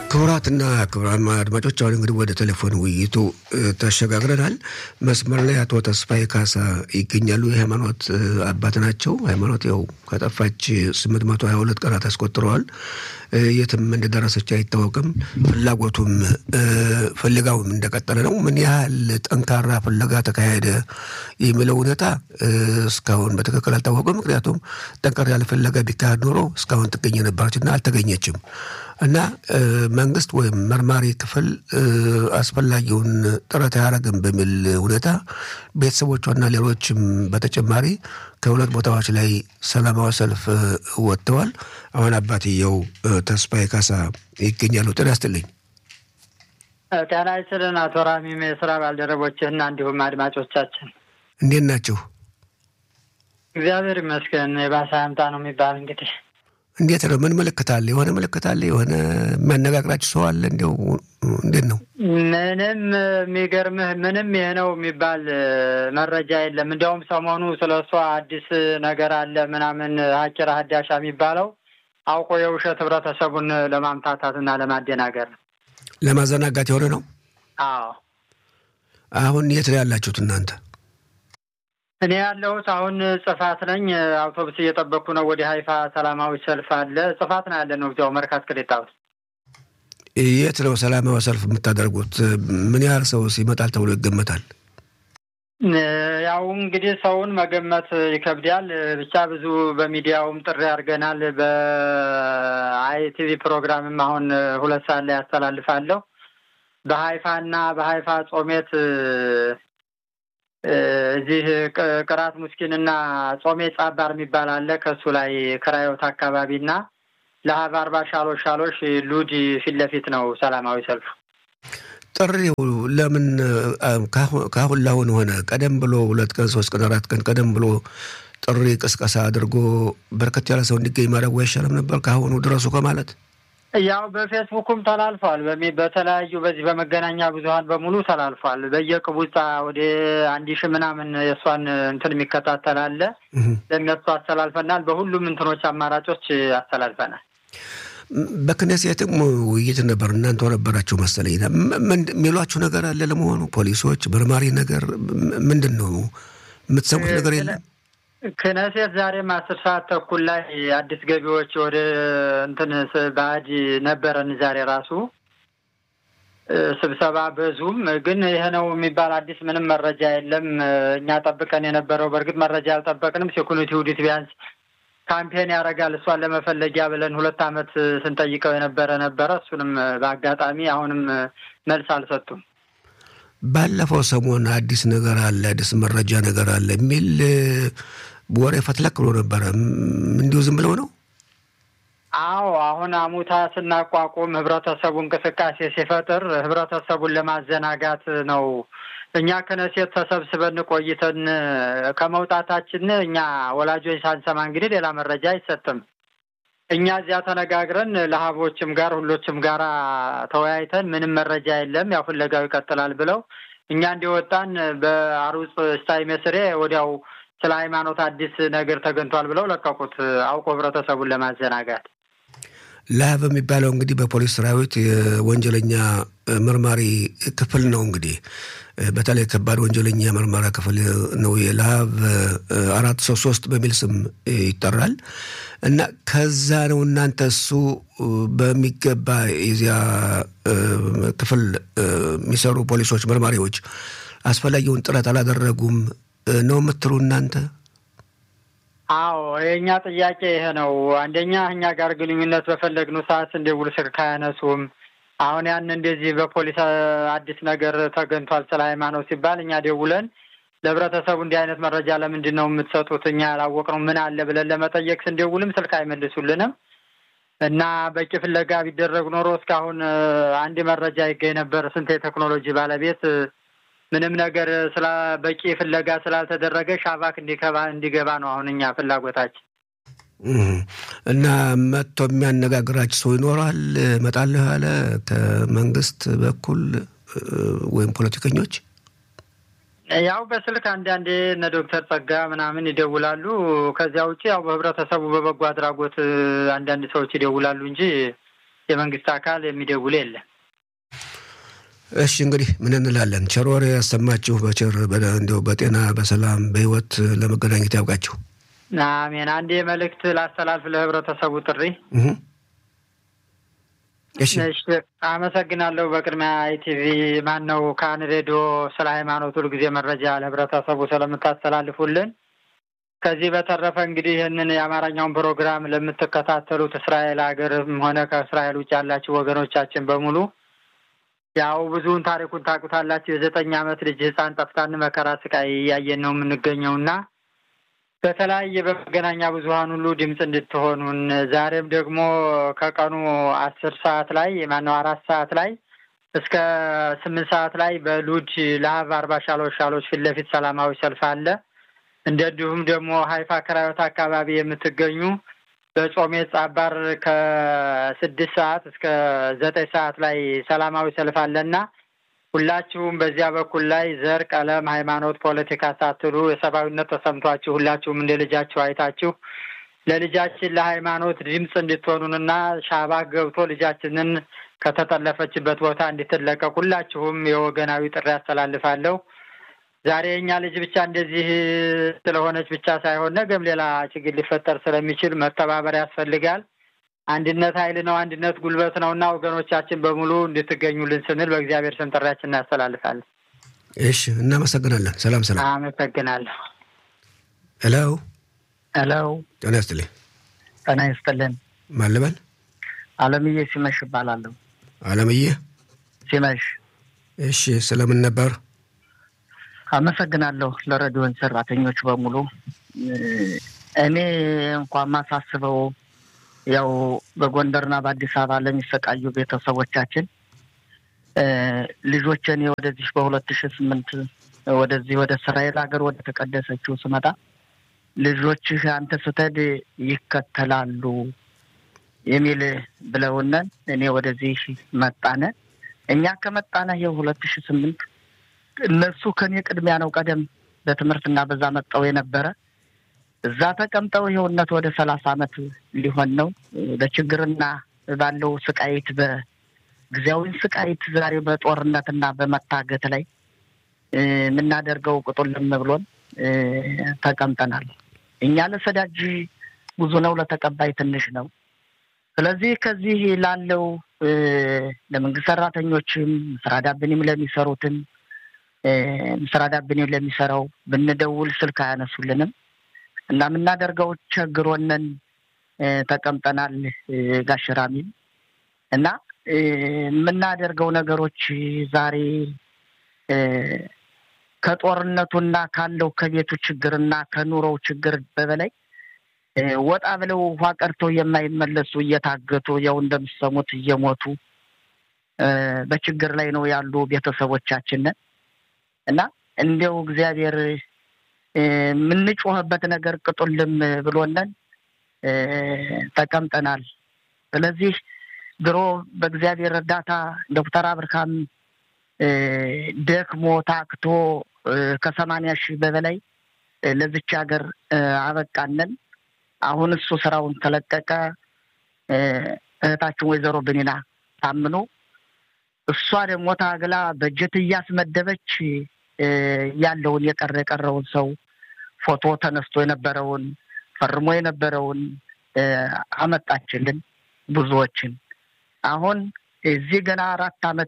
ክቡራትና ክቡራን አድማጮች አሁን እንግዲህ ወደ ቴሌፎን ውይይቱ ተሸጋግረናል። መስመር ላይ አቶ ተስፋዬ ካሳ ይገኛሉ። የሃይማኖት አባት ናቸው። ሃይማኖት ያው ከጠፋች ስምንት መቶ ሀያ ሁለት ቀናት አስቆጥረዋል። የትም እንደደረሰች አይታወቅም። ፍላጎቱም ፍለጋውም እንደቀጠለ ነው። ምን ያህል ጠንካራ ፍለጋ ተካሄደ የሚለው ሁኔታ እስካሁን በትክክል አልታወቅም። ምክንያቱም ጠንካራ ያለ ፍለጋ ቢካሄድ ኖሮ እስካሁን ትገኝ ነበረችና አልተገኘችም እና መንግስት ወይም መርማሪ ክፍል አስፈላጊውን ጥረት አያደርግም በሚል ሁኔታ ቤተሰቦቿና ሌሎችም በተጨማሪ ከሁለት ቦታዎች ላይ ሰላማዊ ሰልፍ ወጥተዋል። አሁን አባትየው ተስፋዬ ካሳ ይገኛሉ። ጤና ይስጥልኝ። ጤና ይስጥልን አቶ ራሚም የስራ ባልደረቦችህና እንዲሁም አድማጮቻችን እንዴት ናቸው? እግዚአብሔር ይመስገን። የባሰ ያምጣ ነው የሚባል እንግዲህ እንዴት ነው? ምን ምልክት አለ? የሆነ ምልክት አለ? የሆነ የሚያነጋግራችሁ ሰው አለ? እንዲያው እንዴት ነው? ምንም የሚገርምህ ምንም ይህ ነው የሚባል መረጃ የለም። እንዲያውም ሰሞኑ ስለ እሷ አዲስ ነገር አለ ምናምን ሀኪራ ሀዳሻ የሚባለው አውቆ የውሸት ህብረተሰቡን ለማምታታት እና ለማደናገር ነው፣ ለማዘናጋት የሆነ ነው። አዎ አሁን የት ነው ያላችሁት እናንተ? እኔ ያለሁት አሁን ጽፋት ነኝ። አውቶቡስ እየጠበቅኩ ነው። ወደ ሀይፋ ሰላማዊ ሰልፍ አለ። ጽፋት ነው ያለ ነው። እዚያው መርካት ቅሌጣ ውስጥ። የት ነው ሰላማዊ ሰልፍ የምታደርጉት? ምን ያህል ሰው ይመጣል ተብሎ ይገመታል? ያው እንግዲህ ሰውን መገመት ይከብዳል። ብቻ ብዙ በሚዲያውም ጥሪ አድርገናል። በአይቲቪ ፕሮግራምም አሁን ሁለት ሰዓት ላይ ያስተላልፋለሁ። በሀይፋ እና በሀይፋ ጾሜት እዚህ ቅራት ሙስኪንና ጾሜ ጻባር የሚባል አለ። ከእሱ ላይ ክራዮት አካባቢና ለሀብ አርባ ሻሎሽ ሻሎሽ ሉድ ፊት ለፊት ነው ሰላማዊ ሰልፉ። ጥሪው ለምን ካሁን ላሁን ሆነ? ቀደም ብሎ ሁለት ቀን ሶስት ቀን አራት ቀን ቀደም ብሎ ጥሪ ቅስቀሳ አድርጎ በርከት ያለ ሰው እንዲገኝ ማድረጉ አይሻልም ነበር? ከአሁኑ ድረሱ ከማለት ያው በፌስቡኩም ተላልፏል። በተለያዩ በዚህ በመገናኛ ብዙኃን በሙሉ ተላልፏል። በየቅቡጻ ወደ አንድ ሺህ ምናምን የእሷን እንትን የሚከታተል አለ። ለእነሱ አስተላልፈናል። በሁሉም እንትኖች አማራጮች አስተላልፈናል። በክነሴትም ውይይት ነበር። እናንተ ነበራችሁ መሰለኝ። የሚሏችሁ ነገር አለ ለመሆኑ? ፖሊሶች መርማሪ ነገር ምንድን ነው የምትሰሙት ነገር የለም? ክነሴት ዛሬም አስር ሰዓት ተኩል ላይ አዲስ ገቢዎች ወደ እንትን ባዕድ ነበረን። ዛሬ ራሱ ስብሰባ በዙም ግን ይሄ ነው የሚባል አዲስ ምንም መረጃ የለም። እኛ ጠብቀን የነበረው በእርግጥ መረጃ አልጠበቅንም። ሴኩሪቲ ውዲት ቢያንስ ካምፔን ያደርጋል እሷን ለመፈለጊያ ብለን ሁለት ዓመት ስንጠይቀው የነበረ ነበረ። እሱንም በአጋጣሚ አሁንም መልስ አልሰጡም። ባለፈው ሰሞን አዲስ ነገር አለ፣ አዲስ መረጃ ነገር አለ የሚል ወሬ ፈትለክ ብሎ ነበረ። እንዲሁ ዝም ብለው ነው? አዎ አሁን አሙታ ስናቋቁም ህብረተሰቡ እንቅስቃሴ ሲፈጥር ህብረተሰቡን ለማዘናጋት ነው። እኛ ከነሴት ተሰብስበን ቆይተን ከመውጣታችን እኛ ወላጆች ሳንሰማ እንግዲህ ሌላ መረጃ አይሰጥም። እኛ እዚያ ተነጋግረን ለሀቦችም ጋር ሁሎችም ጋር ተወያይተን ምንም መረጃ የለም፣ ያው ፍለጋው ይቀጥላል ብለው እኛ እንዲወጣን በአሩፅ ስታይ መስሬ ወዲያው ስለ ሃይማኖት አዲስ ነገር ተገኝቷል ብለው ለቀቁት። አውቆ ህብረተሰቡን ለማዘናጋት ላብ የሚባለው እንግዲህ በፖሊስ ሰራዊት የወንጀለኛ መርማሪ ክፍል ነው። እንግዲህ በተለይ ከባድ ወንጀለኛ መርማሪ ክፍል ነው። የላብ አራት ሰው ሶስት በሚል ስም ይጠራል እና ከዛ ነው እናንተ እሱ በሚገባ የዚያ ክፍል የሚሰሩ ፖሊሶች መርማሪዎች አስፈላጊውን ጥረት አላደረጉም ነው የምትሉ እናንተ? አዎ የእኛ ጥያቄ ይሄ ነው። አንደኛ እኛ ጋር ግንኙነት በፈለግነው ሰዓት እንደውል ስልክ አያነሱም። አሁን ያን እንደዚህ በፖሊስ አዲስ ነገር ተገኝቷል ስለ ሃይማኖት ሲባል እኛ ደውለን ለህብረተሰቡ እንዲህ አይነት መረጃ ለምንድን ነው የምትሰጡት? እኛ ያላወቅነው ምን አለ ብለን ለመጠየቅ ስንደውልም ስልክ አይመልሱልንም እና በቂ ፍለጋ ቢደረግ ኖሮ እስካሁን አንድ መረጃ ይገኝ ነበር። ስንት የቴክኖሎጂ ባለቤት ምንም ነገር ስለ በቂ ፍለጋ ስላልተደረገ ሻባክ እንዲገባ እንዲገባ ነው አሁን እኛ ፍላጎታችን። እና መጥቶ የሚያነጋግራችሁ ሰው ይኖራል እመጣለሁ ያለ ከመንግስት በኩል ወይም ፖለቲከኞች? ያው በስልክ አንዳንዴ እነ ዶክተር ጸጋ ምናምን ይደውላሉ። ከዚያ ውጭ ያው በህብረተሰቡ በበጎ አድራጎት አንዳንድ ሰዎች ይደውላሉ እንጂ የመንግስት አካል የሚደውል የለም። እሺ እንግዲህ ምን እንላለን? ቸር ወሬ ያሰማችሁ፣ በቸር እንዲያው በጤና በሰላም በህይወት ለመገናኘት ያውቃችሁ። አሜን። አንድ መልእክት ላስተላልፍ ለህብረተሰቡ ጥሪ። እሺ አመሰግናለሁ። በቅድሚያ ኢቲቪ ማን ነው ካን ሬዲዮ ስለ ሃይማኖት ሁልጊዜ መረጃ ለህብረተሰቡ ስለምታስተላልፉልን። ከዚህ በተረፈ እንግዲህ ይህንን የአማርኛውን ፕሮግራም ለምትከታተሉት እስራኤል ሀገርም ሆነ ከእስራኤል ውጭ ያላችሁ ወገኖቻችን በሙሉ ያው ብዙውን ታሪኩን ታውቁታላችሁ። የዘጠኝ ዓመት ልጅ ህፃን ጠፍታን መከራ ስቃይ እያየን ነው የምንገኘው እና በተለያየ በመገናኛ ብዙኃን ሁሉ ድምፅ እንድትሆኑን ዛሬም ደግሞ ከቀኑ አስር ሰዓት ላይ ማነው አራት ሰዓት ላይ እስከ ስምንት ሰዓት ላይ በሉድ ለሀብ አርባ ሻሎች ሻሎች ፊት ለፊት ሰላማዊ ሰልፍ አለ። እንደዚሁም ደግሞ ሀይፋ ክራዮት አካባቢ የምትገኙ በጾሜ ጻባር ከስድስት ሰዓት እስከ ዘጠኝ ሰዓት ላይ ሰላማዊ ሰልፍ አለና ሁላችሁም በዚያ በኩል ላይ ዘር፣ ቀለም፣ ሃይማኖት፣ ፖለቲካ ሳትሉ የሰብአዊነት ተሰምቷችሁ ሁላችሁም እንደ ልጃችሁ አይታችሁ ለልጃችን ለሃይማኖት ድምፅ እንድትሆኑንና ሻባ ገብቶ ልጃችንን ከተጠለፈችበት ቦታ እንድትለቀቅ ሁላችሁም የወገናዊ ጥሪ ያስተላልፋለሁ። ዛሬ የእኛ ልጅ ብቻ እንደዚህ ስለሆነች ብቻ ሳይሆን ነገም ሌላ ችግር ሊፈጠር ስለሚችል መተባበር ያስፈልጋል። አንድነት ኃይል ነው። አንድነት ጉልበት ነው እና ወገኖቻችን በሙሉ እንድትገኙልን ስንል በእግዚአብሔር ስም ጥሪያችን እናስተላልፋለን። እሺ፣ እናመሰግናለን። ሰላም ሰላም። አመሰግናለሁ። ሄሎ ሄሎ፣ ጤና ይስጥልኝ። ጤና ይስጥልን። ማን ልበል? አለምዬ ሲመሽ እባላለሁ። አለምዬ ሲመሽ። እሺ፣ ስለምን ነበር? አመሰግናለሁ ለሬዲዮን ሰራተኞች በሙሉ። እኔ እንኳን ማሳስበው ያው በጎንደርና በአዲስ አበባ ለሚሰቃዩ ቤተሰቦቻችን ልጆችን ወደዚህ በሁለት ሺ ስምንት ወደዚህ ወደ እስራኤል ሀገር ወደ ተቀደሰችው ስመጣ ልጆችህ አንተ ስትሄድ ይከተላሉ የሚል ብለውነን እኔ ወደዚህ መጣነ። እኛ ከመጣነ ይኸው ሁለት ሺ ስምንት እነሱ ከኔ ቅድሚያ ነው ቀደም በትምህርትና በዛ መጠው የነበረ እዛ ተቀምጠው ይኸውነት ወደ ሰላሳ አመት ሊሆን ነው። በችግርና ባለው ስቃይት በጊዜያዊ ስቃይት ዛሬ በጦርነትና በመታገት ላይ የምናደርገው ቁጡልም ብሎን ተቀምጠናል። እኛ ለሰዳጅ ብዙ ነው፣ ለተቀባይ ትንሽ ነው። ስለዚህ ከዚህ ላለው ለመንግስት ሰራተኞችም ስራ ዳብንም ለሚሰሩትም ስራ ዳብንም ለሚሰራው ብንደውል ስልክ አያነሱልንም እና የምናደርገው ቸግሮነን ተቀምጠናል። ጋሽራሚል እና የምናደርገው ነገሮች ዛሬ ከጦርነቱና ካለው ከቤቱ ችግርና ከኑሮው ችግር በበላይ ወጣ ብለው ውሃ ቀርተው የማይመለሱ እየታገቱ ያው እንደምሰሙት እየሞቱ በችግር ላይ ነው ያሉ ቤተሰቦቻችንን እና እንዲያው እግዚአብሔር የምንጮህበት ነገር ቅጡልም ብሎነን ተቀምጠናል። ስለዚህ ድሮ በእግዚአብሔር እርዳታ ዶክተር አብርሃም ደክሞ ታክቶ ከሰማንያ ሺህ በበላይ ለዚች ሀገር አበቃነን። አሁን እሱ ስራውን ተለቀቀ። እህታችን ወይዘሮ ብኒና ታምኖ እሷ ደግሞ ታግላ በጀት እያስመደበች ያለውን የቀረ የቀረውን ሰው ፎቶ ተነስቶ የነበረውን ፈርሞ የነበረውን አመጣችልን ብዙዎችን። አሁን እዚህ ገና አራት አመት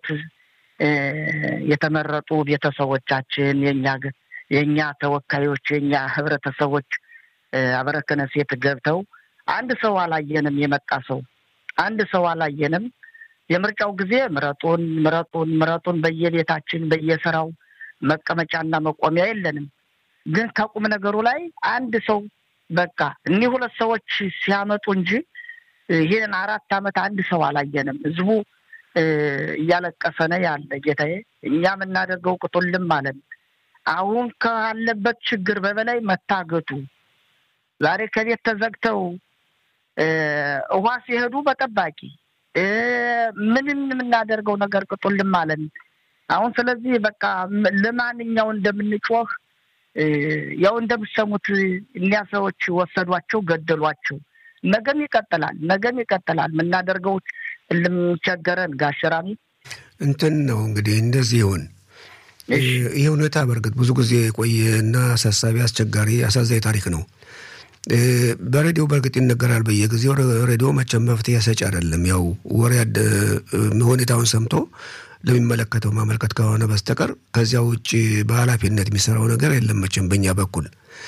የተመረጡ ቤተሰቦቻችን የኛ የእኛ ተወካዮች የእኛ ህብረተሰቦች አበረከነ ሴት ገብተው አንድ ሰው አላየንም። የመጣ ሰው አንድ ሰው አላየንም። የምርጫው ጊዜ ምረጡን ምረጡን ምረጡን በየቤታችን በየስራው መቀመጫና መቆሚያ የለንም። ግን ከቁም ነገሩ ላይ አንድ ሰው በቃ እኒህ ሁለት ሰዎች ሲያመጡ እንጂ ይህን አራት አመት አንድ ሰው አላየንም። ህዝቡ እያለቀሰ ነው ያለ። ጌታዬ እኛ የምናደርገው ቅጡልም አለን። አሁን ካለበት ችግር በበላይ መታገቱ ዛሬ ከቤት ተዘግተው ውሃ ሲሄዱ በጠባቂ ምንም የምናደርገው ነገር ቅጡልም አለን። አሁን ስለዚህ በቃ ለማንኛው እንደምንጮህ ያው እንደምሰሙት እኒያ ሰዎች ወሰዷቸው፣ ገደሏቸው። ነገም ይቀጥላል፣ ነገም ይቀጥላል። የምናደርገው እልም ቸገረን ጋሸራሚ እንትን ነው እንግዲህ እንደዚህ ይሆን ይህ ሁኔታ በእርግጥ ብዙ ጊዜ የቆየና አሳሳቢ፣ አስቸጋሪ፣ አሳዛኝ ታሪክ ነው። በሬዲዮ በእርግጥ ይነገራል በየጊዜው። ሬዲዮ መቼም መፍትሄ ሰጪ አይደለም። ያው ወሬ ሁኔታውን ሰምቶ ለሚመለከተው ማመልከት ከሆነ በስተቀር ከዚያ ውጭ በኃላፊነት የሚሰራው ነገር የለም መቼም በእኛ በኩል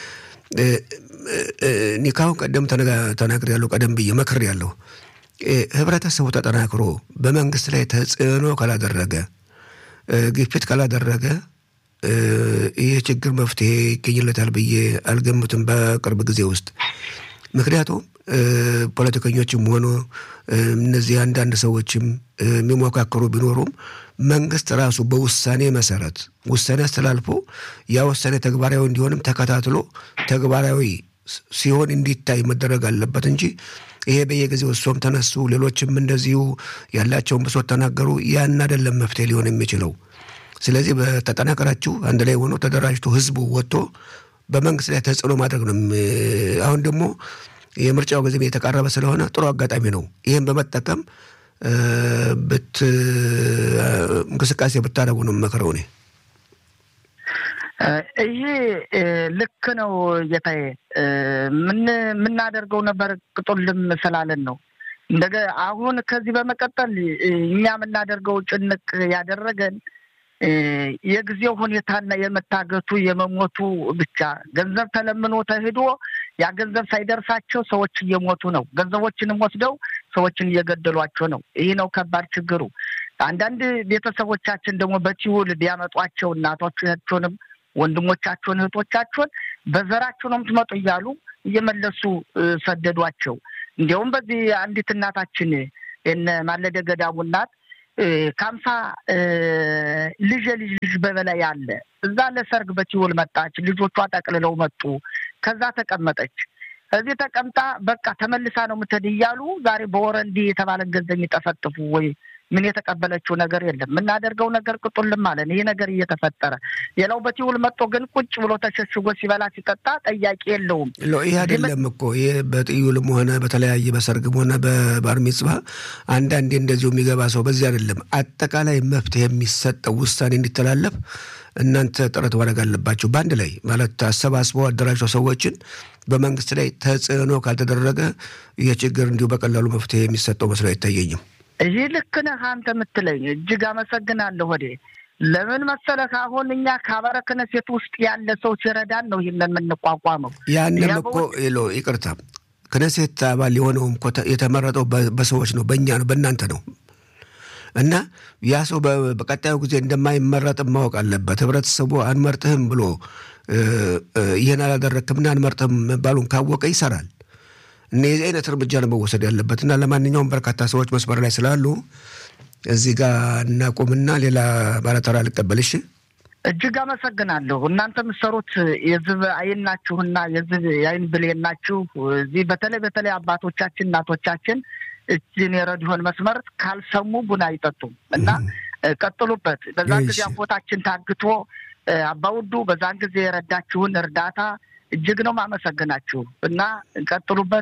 እኔ ካሁን ቀደም ተናግር ያለው ቀደም ብዬ መክር ያለው ህብረተሰቡ ተጠናክሮ በመንግስት ላይ ተጽዕኖ ካላደረገ ግፊት ካላደረገ ይህ ችግር መፍትሄ ይገኝለታል ብዬ አልገምትም በቅርብ ጊዜ ውስጥ። ምክንያቱም ፖለቲከኞችም ሆኖ እነዚህ አንዳንድ ሰዎችም የሚሞካከሩ ቢኖሩም መንግስት ራሱ በውሳኔ መሰረት ውሳኔ አስተላልፎ ያ ውሳኔ ተግባራዊ እንዲሆንም ተከታትሎ ተግባራዊ ሲሆን እንዲታይ መደረግ አለበት እንጂ ይሄ በየጊዜው እሶም ተነሱ፣ ሌሎችም እንደዚሁ ያላቸውን ብሶት ተናገሩ። ያን አይደለም መፍትሄ ሊሆን የሚችለው። ስለዚህ በተጠናከራችሁ አንድ ላይ ሆኖ ተደራጅቶ ህዝቡ ወጥቶ በመንግስት ላይ ተጽዕኖ ማድረግ ነው። አሁን ደግሞ የምርጫው ጊዜ የተቃረበ ስለሆነ ጥሩ አጋጣሚ ነው። ይህም በመጠቀም ብት እንቅስቃሴ ብታደርጉ ነው የምመክረው እኔ። ይሄ ልክ ነው ጌታዬ። የምናደርገው ነበር ቅጡልም ስላለን ነው። እንደገ አሁን ከዚህ በመቀጠል እኛ የምናደርገው ጭንቅ ያደረገን የጊዜው ሁኔታና የመታገቱ የመሞቱ ብቻ ገንዘብ ተለምኖ ተሄዶ ያ ገንዘብ ሳይደርሳቸው ሰዎች እየሞቱ ነው። ገንዘቦችንም ወስደው ሰዎችን እየገደሏቸው ነው። ይህ ነው ከባድ ችግሩ። አንዳንድ ቤተሰቦቻችን ደግሞ በቲውል ቢያመጧቸው እናቶቻቸውንም ወንድሞቻቸውን እህቶቻቸውን በዘራቸው ነው የምትመጡ እያሉ እየመለሱ ሰደዷቸው። እንዲያውም በዚህ አንዲት እናታችን የነ ማለደ ገዳሙ እናት ከአምሳ ልጅ ልጅ ልጅ በበላይ አለ። እዛ ለሰርግ በቲውል መጣች። ልጆቿ ጠቅልለው መጡ። ከዛ ተቀመጠች። እዚህ ተቀምጣ በቃ ተመልሳ ነው የምትሄድ እያሉ ዛሬ በወረንዲ የተባለን ገንዘብ የሚጠፈጥፉ ወይ ምን የተቀበለችው ነገር የለም። የምናደርገው ነገር ቅጡልም አለን። ይሄ ነገር እየተፈጠረ ሌላው በቲውል መጥቶ ግን ቁጭ ብሎ ተሸሽጎ ሲበላ ሲጠጣ ጠያቂ የለውም። ይህ አይደለም እኮ ይህ በጥዩልም ሆነ በተለያየ በሰርግም ሆነ በባር ሚጽባ አንዳንዴ እንደዚሁ የሚገባ ሰው በዚህ አይደለም። አጠቃላይ መፍትሄ የሚሰጠው ውሳኔ እንዲተላለፍ እናንተ ጥረት ማድረግ አለባቸው። በአንድ ላይ ማለት አሰባስበው አደራጅተው ሰዎችን በመንግስት ላይ ተጽዕኖ ካልተደረገ ይህ ችግር እንዲሁ በቀላሉ መፍትሄ የሚሰጠው መስሎ አይታየኝም። ይህ ልክ ነህ አንተ የምትለኝ እጅግ አመሰግናለሁ። ወዴ ለምን መሰለህ አሁን እኛ ከአበረ ክህነት ውስጥ ያለ ሰው ሲረዳን ነው ይህንን የምንቋቋመው። ያንም እኮ ሎ ይቅርታ ክነሴት አባል የሆነውም እኮ የተመረጠው በሰዎች ነው፣ በእኛ ነው፣ በእናንተ ነው። እና ያ ሰው በቀጣዩ ጊዜ እንደማይመረጥም ማወቅ አለበት። ህብረተሰቡ አንመርጥህም ብሎ ይህን አላደረግክምና አንመርጥህም መባሉን ካወቀ ይሰራል። እና የዚህ አይነት እርምጃ ነው መወሰድ ያለበት። እና ለማንኛውም በርካታ ሰዎች መስመር ላይ ስላሉ እዚህ ጋር እናቁምና ሌላ ባለተራ ልቀበልሽ። እጅግ አመሰግናለሁ። እናንተ የምትሰሩት የዝብ አይን ናችሁና የዝብ የአይን ብሌን ናችሁ። እዚህ በተለይ በተለይ አባቶቻችን እናቶቻችን እጅን የረዲዮን መስመር ካልሰሙ ቡና አይጠጡም እና ቀጥሉበት። በዛን ጊዜ አቦታችን ታግቶ አባውዱ በዛን ጊዜ የረዳችሁን እርዳታ እጅግ ነው ማመሰግናችሁ እና ቀጥሉበት።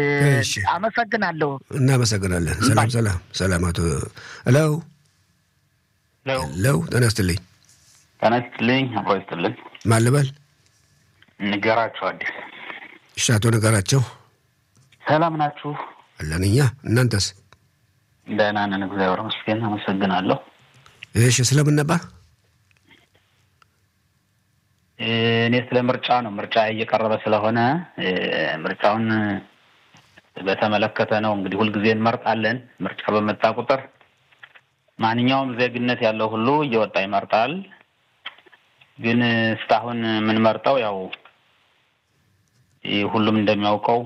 አመሰግናለሁ። እናመሰግናለን። ሰላም ሰላም ሰላም። አቶ ለው ለው ጤና ይስጥልኝ። ጤና ይስጥልኝ። አብሮ ይስጥልኝ። ማን ልበል? ንገራቸው አዲስ። እሺ፣ አቶ ንገራቸው ሰላም ናችሁ? አለን እኛ። እናንተስ? ደህና ነን፣ እግዚአብሔር ይመስገን። አመሰግናለሁ። እሺ፣ ስለምን ነበር? እኔ ስለ ምርጫ ነው። ምርጫ እየቀረበ ስለሆነ ምርጫውን በተመለከተ ነው። እንግዲህ ሁልጊዜ እንመርጣለን። ምርጫ በመጣ ቁጥር ማንኛውም ዜግነት ያለው ሁሉ እየወጣ ይመርጣል። ግን እስካሁን የምንመርጠው ያው ሁሉም እንደሚያውቀው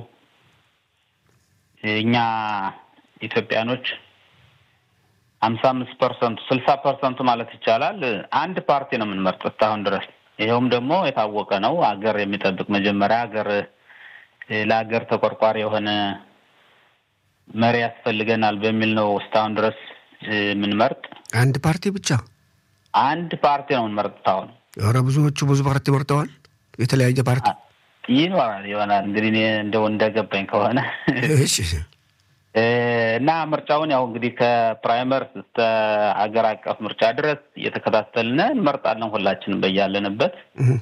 እኛ ኢትዮጵያኖች ሀምሳ አምስት ፐርሰንቱ ስልሳ ፐርሰንቱ ማለት ይቻላል አንድ ፓርቲ ነው የምንመርጥ እስካሁን ድረስ ይኸውም ደግሞ የታወቀ ነው። አገር የሚጠብቅ መጀመሪያ ሀገር ለሀገር ተቆርቋሪ የሆነ መሪ ያስፈልገናል በሚል ነው እስካሁን ድረስ የምንመርጥ። አንድ ፓርቲ ብቻ አንድ ፓርቲ ነው የምንመርጥ። አሁን ኧረ ብዙዎቹ ብዙ ፓርቲ መርጠዋል። የተለያየ ፓርቲ ይኖራል ይሆናል እንግዲህ እኔ እንደው እንደገባኝ ከሆነ እሺ እና ምርጫውን ያው እንግዲህ ከፕራይመር እስከ ሀገር አቀፍ ምርጫ ድረስ እየተከታተልን እንመርጣለን። ሁላችንም በያለንበት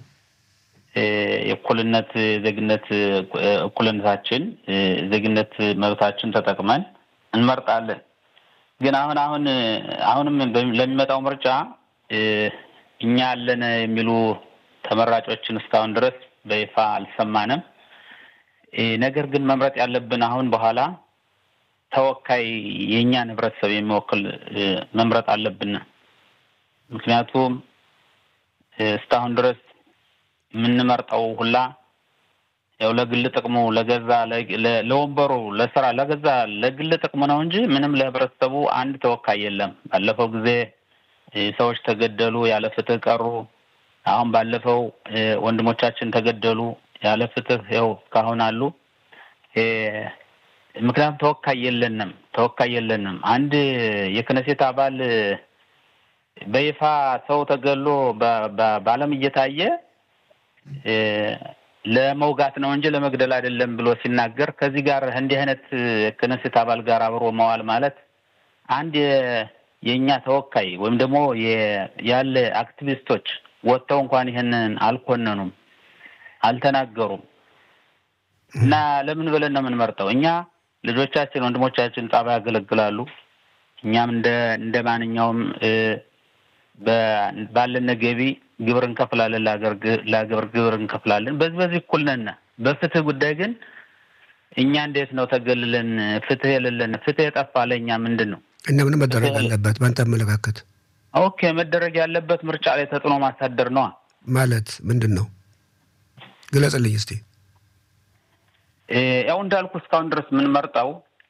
የእኩልነት ዜግነት እኩልነታችን ዜግነት መብታችን ተጠቅመን እንመርጣለን። ግን አሁን አሁን አሁንም ለሚመጣው ምርጫ እኛ አለን የሚሉ ተመራጮችን እስካሁን ድረስ በይፋ አልሰማንም። ነገር ግን መምረጥ ያለብን አሁን በኋላ ተወካይ የእኛን ህብረተሰብ የሚወክል መምረጥ አለብን። ምክንያቱም እስካሁን ድረስ የምንመርጠው ሁላ ያው ለግል ጥቅሙ ለገዛ ለወንበሩ ለስራ ለገዛ ለግል ጥቅሙ ነው እንጂ ምንም ለህብረተሰቡ አንድ ተወካይ የለም። ባለፈው ጊዜ ሰዎች ተገደሉ፣ ያለ ፍትህ ቀሩ። አሁን ባለፈው ወንድሞቻችን ተገደሉ፣ ያለ ፍትህ ያው እስካሁን አሉ። ምክንያቱም ተወካይ የለንም፣ ተወካይ የለንም። አንድ የክነሴት አባል በይፋ ሰው ተገሎ በዓለም እየታየ ለመውጋት ነው እንጂ ለመግደል አይደለም ብሎ ሲናገር ከዚህ ጋር እንዲህ አይነት ክነሴት አባል ጋር አብሮ መዋል ማለት አንድ የእኛ ተወካይ ወይም ደግሞ ያለ አክቲቪስቶች ወጥተው እንኳን ይህንን አልኮነኑም፣ አልተናገሩም። እና ለምን ብለን ነው የምንመርጠው? እኛ ልጆቻችን፣ ወንድሞቻችን ጣባ ያገለግላሉ። እኛም እንደ እንደ ማንኛውም ባለን ገቢ ግብር እንከፍላለን፣ ለሀገር ግብር እንከፍላለን። በዚህ በዚህ እኩል ነን። በፍትህ ጉዳይ ግን እኛ እንዴት ነው ተገልለን ፍትህ የሌለን ፍትህ የጠፋ ለእኛ ምንድን ነው እና ምን መደረግ አለበት በአንተ አመለካከት? ኦኬ መደረግ ያለበት ምርጫ ላይ ተጽዕኖ ማሳደር ነዋ። ማለት ምንድን ነው? ግለጽልኝ እስቲ። ያው እንዳልኩ እስካሁን ድረስ የምንመርጠው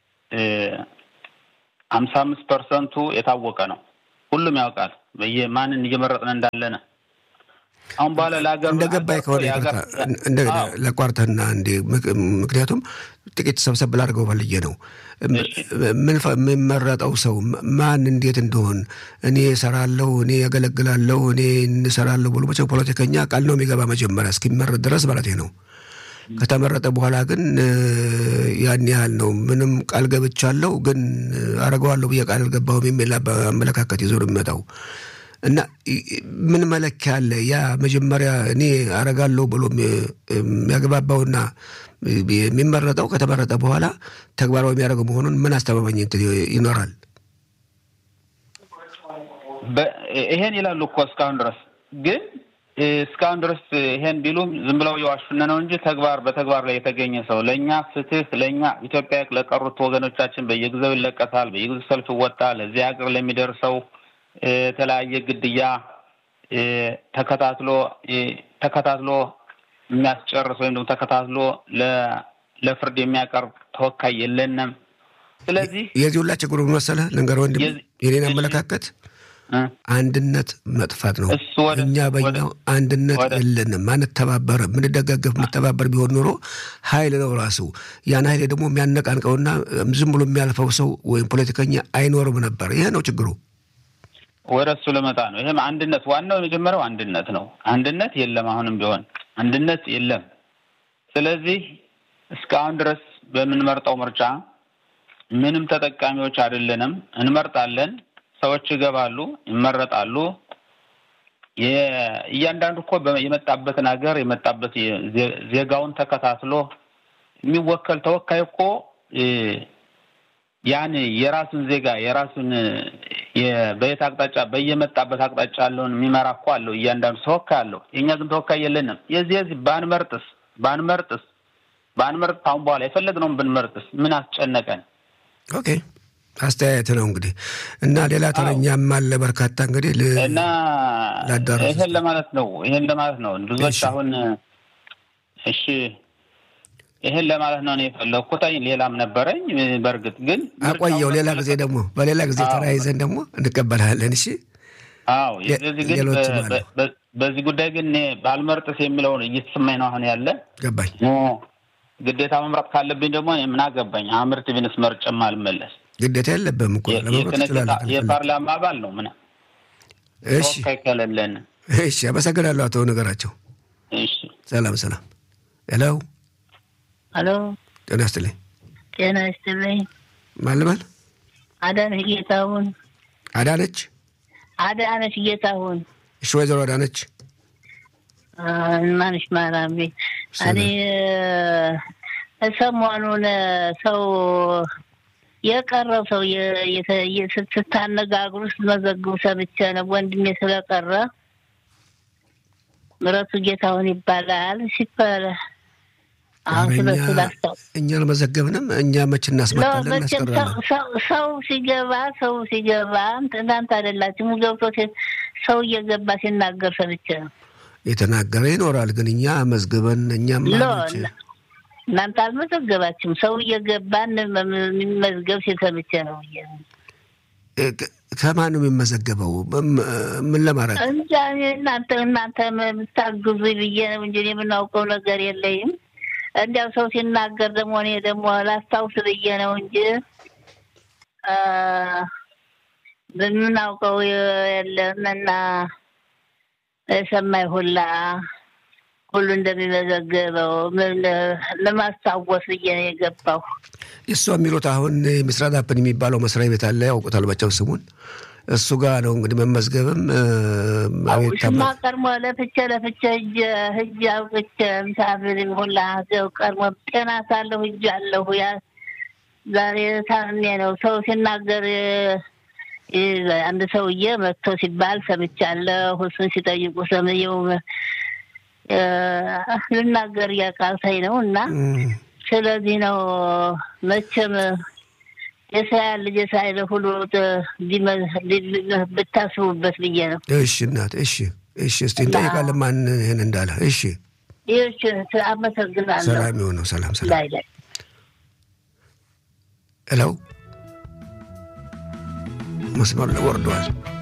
ሀምሳ አምስት ፐርሰንቱ የታወቀ ነው። ሁሉም ያውቃል ማንን እየመረጥን እንዳለን። አሁን በኋላ ለሀገር እንደገባኝ ከሆነ እንደ ለቋርተና እንዴ ምክንያቱም ጥቂት ሰብሰብ ላድርገው ፈልጌ ነው የምመረጠው ሰው ማን እንዴት እንደሆን እኔ እሰራለሁ፣ እኔ ያገለግላለሁ፣ እኔ እንሰራለሁ ብሎ መቼም ፖለቲከኛ ቃል ነው የሚገባ መጀመሪያ እስኪመረጥ ድረስ ማለት ነው። ከተመረጠ በኋላ ግን ያን ያህል ነው። ምንም ቃል ገብቻለሁ ግን አረገዋለሁ ብዬ ቃል አልገባሁም የሚል አመለካከት ይዞ ነው የሚመጣው እና ምን መለኪያ አለ? ያ መጀመሪያ እኔ አረጋለሁ ብሎ የሚያግባባውና የሚመረጠው ከተመረጠ በኋላ ተግባራዊ የሚያደርገው መሆኑን ምን አስተማማኝ ይኖራል? ይሄን ይላሉ እኮ እስካሁን ድረስ ግን እስካሁን ድረስ ይሄን ቢሉም ዝም ብለው የዋሹነ ነው እንጂ ተግባር በተግባር ላይ የተገኘ ሰው ለእኛ ፍትህ ለእኛ ኢትዮጵያ ለቀሩት ወገኖቻችን በየጊዜው ይለቀሳል፣ በየጊዜው ሰልፍ ይወጣል። እዚህ ሀገር ለሚደርሰው የተለያየ ግድያ ተከታትሎ ተከታትሎ የሚያስጨርስ ወይም ደግሞ ተከታትሎ ለፍርድ የሚያቀርብ ተወካይ የለንም። ስለዚህ የዚህ ሁላ ችግሩ መሰለህ ልንገር ወንድም የኔን አመለካከት አንድነት መጥፋት ነው። እኛ በኛው አንድነት የለንም፣ አንተባበር ምንደጋገፍ ምንተባበር ቢሆን ኖሮ ኃይል ነው ራሱ። ያን ኃይል ደግሞ የሚያነቃንቀውና ዝም ብሎ የሚያልፈው ሰው ወይም ፖለቲከኛ አይኖርም ነበር። ይሄ ነው ችግሩ። ወደ እሱ ልመጣ ነው። ይህም አንድነት ዋናው የመጀመሪያው አንድነት ነው። አንድነት የለም፣ አሁንም ቢሆን አንድነት የለም። ስለዚህ እስካሁን ድረስ በምንመርጠው ምርጫ ምንም ተጠቃሚዎች አይደለንም። እንመርጣለን ሰዎች ይገባሉ፣ ይመረጣሉ። እያንዳንዱ እኮ የመጣበትን ሀገር የመጣበት ዜጋውን ተከታትሎ የሚወከል ተወካይ እኮ ያን የራሱን ዜጋ የራሱን በየት አቅጣጫ በየመጣበት አቅጣጫ ያለውን የሚመራ እኮ አለው። እያንዳንዱ ተወካይ አለው። የእኛ ግን ተወካይ የለንም። የዚህ የዚህ ባንመርጥስ ባንመርጥስ ባንመርጥ አሁን በኋላ የፈለግነውን ብንመርጥስ ምን አስጨነቀን? ኦኬ አስተያየት ነው እንግዲህ እና ሌላ ተረኛም አለ በርካታ እንግዲህ እና ይሄን ለማለት ነው ይሄን ለማለት ነው ብዙዎች አሁን እሺ ይሄን ለማለት ነው እኔ የፈለግኩት ሌላም ነበረኝ በእርግጥ ግን አቆየው ሌላ ጊዜ ደግሞ በሌላ ጊዜ ተራይዘን ደግሞ እንቀበልሃለን እሺ አዎ ግን በዚህ ጉዳይ ግን እኔ ባልመርጥስ የሚለውን እየተሰማኝ ነው አሁን ያለ ገባኝ ግዴታ መምረጥ ካለብኝ ደግሞ ምን አገባኝ አምርት ቢንስ መርጭም አልመለስ ግዴታ የለብህም እኮ ለመምረጥ ትችላለህ። የፓርላማ አባል ነው ምን እሺ ከለለን። እሺ፣ አመሰግናለሁ አቶ ነገራቸው። እሺ፣ ሰላም ሰላም። ሄሎ ሄሎ፣ ጤና ይስጥልኝ። ጤና ይስጥልኝ። ማልማል አዳነች ጌታሁን አዳነች አዳነች ጌታሁን እሺ፣ ወይዘሮ አዳነች ማንሽ ማራሚ እኔ ሰሞኑን ሰው የቀረው ሰው ስታነጋግሩ ስትመዘግቡ ሰምቼ ነው። ወንድሜ ስለቀረ ምረቱ ጌታሁን ይባላል ሲባል አሁን ስለሱ ላስታው እኛ አልመዘገብንም። እኛ መች እናስመጣለን እናስቀራለን። ሰው ሲገባ ሰው ሲገባ እናንተ አይደላችሁም ገብቶ ሰው እየገባ ሲናገር ሰምቼ ነው። የተናገረ ይኖራል፣ ግን እኛ መዝግበን እኛም ማለች እናንተ አልመዘገባችሁም። ሰው እየገባ የሚመዝገብ ሲሰምቼ ነው። ከማን ነው የሚመዘገበው? ምን ለማድረግ እንጃ እናንተ እናንተ የምታግዙ ብዬ ነው እንጂ የምናውቀው ነገር የለኝም። እንዲያው ሰው ሲናገር ደግሞ እኔ ደግሞ ላስታውስ ብዬ ነው እንጂ የምናውቀው የለም እና የሰማይ ሁላ ሁሉ እንደሚመዘገበው ለማስታወስ ብዬ ነው የገባው። እሷ የሚሉት አሁን ምስራት አፕን የሚባለው መስሪያ ቤት አለ፣ ያውቁታል በቸው ስሙን። እሱ ጋር ነው እንግዲህ መመዝገብም ሽማ ቀድሞ ለፍቼ ለፍቼ እጅ ህጅ አውቅቼ ምሳፍር ሁላ ቀድሞ ጤና ሳለሁ እጅ አለሁ ያ ዛሬ ታምሜ ነው ሰው ሲናገር አንድ ሰውዬ መጥቶ ሲባል ሰምቻለሁ። እሱን ሲጠይቁ ሰምየው ልናገር እያቃተኝ ነው እና ስለዚህ ነው መቼም የእስራኤል ልጅ የእስራኤል ሁሉ ብታስቡበት ብዬ ነው። እሺ እናት፣ እሺ፣ እሺ። እስቲ እንጠይቃለን ማን ይህን እንዳለ። እሺ፣ ይህች አመሰግናለሁ። ሰላም የሆነው ሰላም፣ ሰላም። ላይ ላይ እለው መስመር ላይ ወርደዋል።